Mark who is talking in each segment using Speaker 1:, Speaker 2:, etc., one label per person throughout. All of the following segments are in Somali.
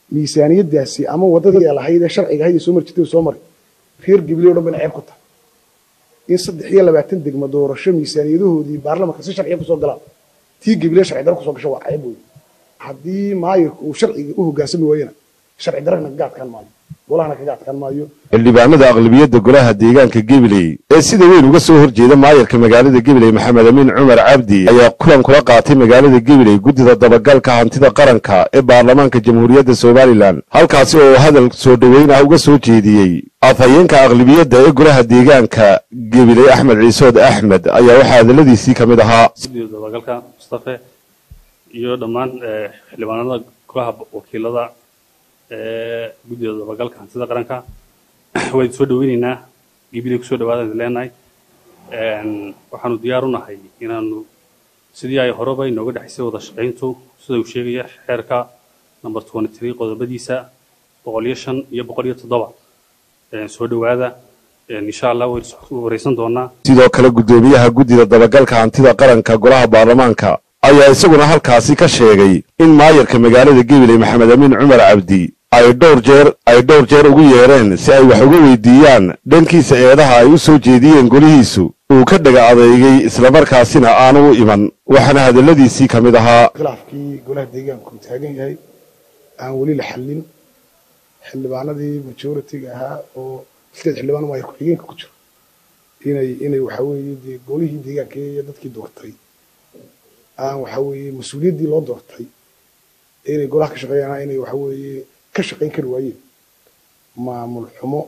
Speaker 1: miisaaniyaddaasi ama waddadii lahayd ee sharciga ahayd ee soo mari jirtay soo mari reer gibiley o dhan bayna ceeb ku tahay in saddex iyo labaatan degmo doorasho miisaaniyadahoodii baarlamanka si sharciya kusoo galaan tii gibiley sharci daro kusoo gasho waa ceeb wey haddii maayirku uu sharciga u hoggaansami waayena sharci darana kaga adkaan maayo golahana kaga adkaan maayo
Speaker 2: xildhibaanada aqlabiyadda golaha deegaanka gabiley ee sida weyn uga soo horjeeda maayarka magaalada gabiley maxamed amiin cumar cabdi ayaa kulan kula qaatay magaalada gabiley guddida dabagalka hantida qaranka ee baarlamaanka jamhuuriyadda somalilan halkaasi oo hadal soo dhoweyn ah uga soo jeediyey afhayeenka aqlabiyadda ee golaha deegaanka gabiley axmed ciisood axmed ayaa waxaa hadaladiisii ka mid ahaa
Speaker 3: guddida dabagalka mustafe iyo dhammaan xildhibaanada golaha wakiilada ee guddida dabagalka hantida qaranka waan soo dhaweyneynaa gibiley kusoo dhawaadaan idin leenahay waxaanu diyaar u nahay inaanu sidii ay horeba inooga dhexaysay wada shaqayntu sida uu sheegaya xeerka number twenty three qodobadiisa boqol iyo shan iyo boqol iyo toddoba soo dhawaada insha allah waynu wareysan doonaa
Speaker 2: sidoo kale guddoomiyaha guddida dabagalka hantida qaranka golaha baarlamaanka ayaa isaguna halkaasi ka sheegay in maayarka magaalada gabiley maxamed amiin cumar cabdi ay dhowr jeer ay dhowr jeer ugu yeedheen si ay wax uga weydiiyaan dhankiisa eedaha ay u soo jeediyeen golihiisu uu ka dhaga adeegay islamarkaasina aanu u iman waxaana hadalladiisii ka mid ahaa
Speaker 1: khilaafkii golaha deegaanku uu taagan yahay aan weli la xallin xildhibaanadii majoritiga ahaa oo sideed xildhibaan maayar ku-xigeenka ku jiro inay inay waxa weeye dee golihii deegaanka iyo dadkii doortay aan waxa weeye mas-uuliyaddii loo doortay inay golaha ka shaqeeyaan inay waxa weeye ka shaqayn kari waayeen maamul xumo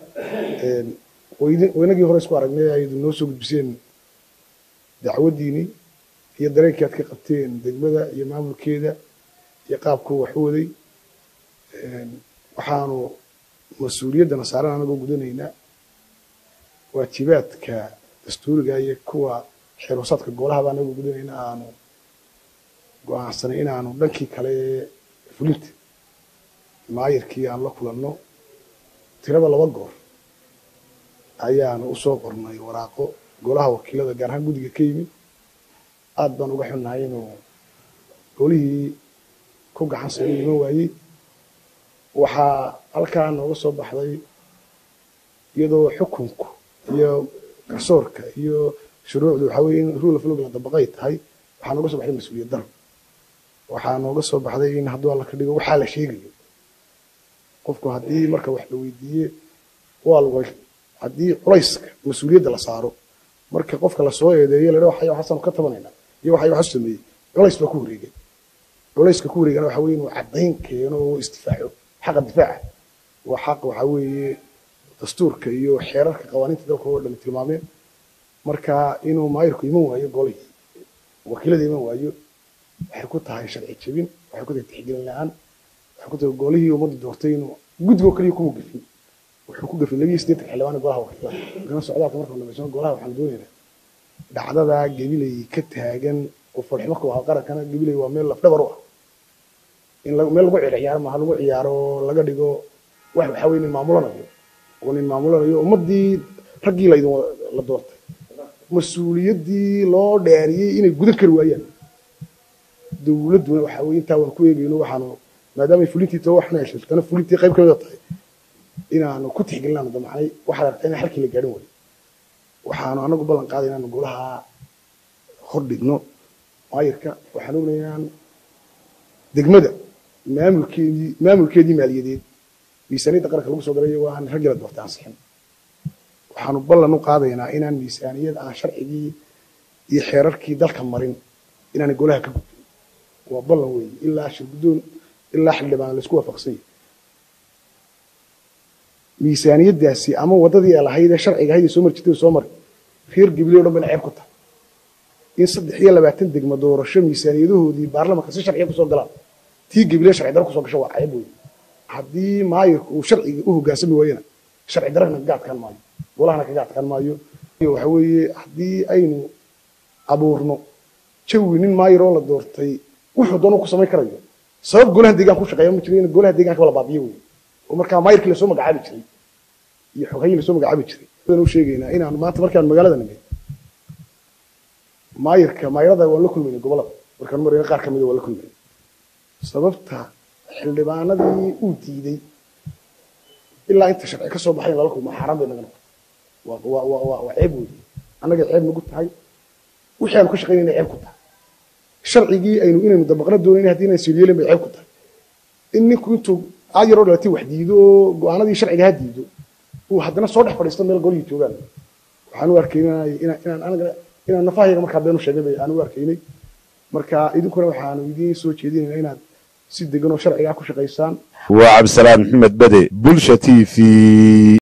Speaker 1: waynagii hore isku aragnay aydu noo soo gudbiseen dacwaddiini iyo dareenkii aad ka qabteen degmada iyo maamulkeeda iyo qaabkuu wax u waday waxaanu mas-uuliyaddana saaran anagoo gudanaynaa waajibaadka dastuuriga iyo kuwa xeerwasaadka goolahaba anagoo gudanaynaa aanu go-aansanay inaanu dhankii kale ee fulinta maayirkii aan la kulanno tiraba laba goor ayaanu usoo qornay waraaqo golaha wakiilada gaar ahaan guddiga ka yimid aad baan uga xunnahay inuu golihii ku gacan sayo iman waayey waxaa halkaa nooga soo baxday iyadoo xukunku iyo garsoorka iyo shuruucdu waxaa weye in rule of law la dabaqay tahay waxaa nooga soo baxday mas-uuliyad daro waxaa nooga soo baxday in hadduu alla ka dhigo waxaa la sheegayo qofku haddii marka wax la weydiiye waa lagu haddii culayska mas-uuliyadda la saaro marka qofka lasoo eedeeyo ladha waxay waxaasanu ka tabanaynaa iyo waxay waxu sameeyey culays baa ku wareegay culayska ku wareegana waxa weye inuu caddayn keeno oo isdifaaco xaqa difaaca waa xaq waxa weeye dastuurka iyo xeerarka qawaaniinta dalka oo dhan tilmaameen marka inuu maayirku iman waayo golihii wakiilada iman waayo waxay ku tahay sharci jebin waxay ku tahay tixgelin la-aan waxay ku tahay golihii ummadda doortay inuu guddigoo kaliya kuma gefin wuxuu ku gefin labiyo siddeetan xildhibaana golaha wakiilada gana socdaalka marka dhamaysan golaha waxaan doonaynaa dhacdada gabiley ka taagan oo falximo ku ah qarankana gabiley waa meel lafdhabar u ah in meel lagu ciyaaro maaha lagu ciyaaro laga dhigo wax waxaa weye nin maamulanayo oo nin maamulanayo ummaddii raggii laydin la doortay mas-uuliyaddii loo dheeriyey inay gudan kari waayaan dowladduna waxaa weye intaa waan ku eegayno waxaanu maadaamay fulintii too waxna heshiltana fulintii qayb kamida tahay inaanu ku tixgelinaanu damacnay waxaad aragtaa in xalkii la gaadhin waayo waxaanu anagu ballan qaaday inaanu golaha hor dhigno maayirka waxaan ognahay inaan degmada maamulkeedii maamulkeedii maaliyadeed miisaaniyadda qaranka lagu soo galay waa aan raggii la doortay ansixin waxaanu ballan u qaadaynaa inaan miisaaniyad aan sharcigii iyo xeerarkii dalka marin inaanay golaha ka gudbin waa ballan weeye ilaa shirguddoon ilaa xildhibaan laysku waafaqsan yahay miisaaniyaddaasi ama waddadii ay lahayd ee sharciga ahayd ee soo mari jirtay soo mari reer gibiley o dhan bayna ceeb ku tahay in saddex iyo labaatan degmo doorasho miisaaniyadahoodii baarlamanka si sharciya kusoo galaan tii gibiley sharci daro kusoo gasho waa ceeb weeye haddii maayirku uu sharciga u hoggaansami waayena sharci darana kaga adkaan maayo golahana kaga adkaan maayo waxa weeye haddii aynu abuurno jawi nin maayir oo la doortay wuxuu doonuu ku samayn karayo sabab golaha deegaanka ku shaqeeya ma jiro in golaha deegaanka la baabiyo weeye oo markaa maayirkii lasoo magacaabi jiray iyo xoghayi lasoo magacaabi jiray u sheegaynaa inaanu maanta markaan magaalada nimid maayirka maayirada waan la kulmaynay gobolada markaan marayna qaar ka mida waan la kulmaynay sababta xildhibaanadii uu diiday ilaa inta sharci ka soo baxay in lala kulmo xaaraan bay naga noqotay waa waa waa waa waa ceeb weeye annaga ceeb nagu tahay wixii aanu ka shaqaynayna ceeb ku tahay sharcigii aynu inaynu dabaqna doonayna haddii inaan siliyeelin bay ceeb ku tahay in ninku intuu aad yaroo dhalatay wax diido oo go-aanadii sharciga ha diido uu haddana soo dhex fadhiisto meel golihii joogaan waxaan u arkaynay inaan inaan anaga inaan nafahayaga markaa been u sheegay bay aan u arkaynay marka idinkuna waxaanu idiin soo jeedinayna inaad si degan oo sharcigaa ku shaqaysaan
Speaker 2: waa cabdisalaan maxamed bade bulsha t v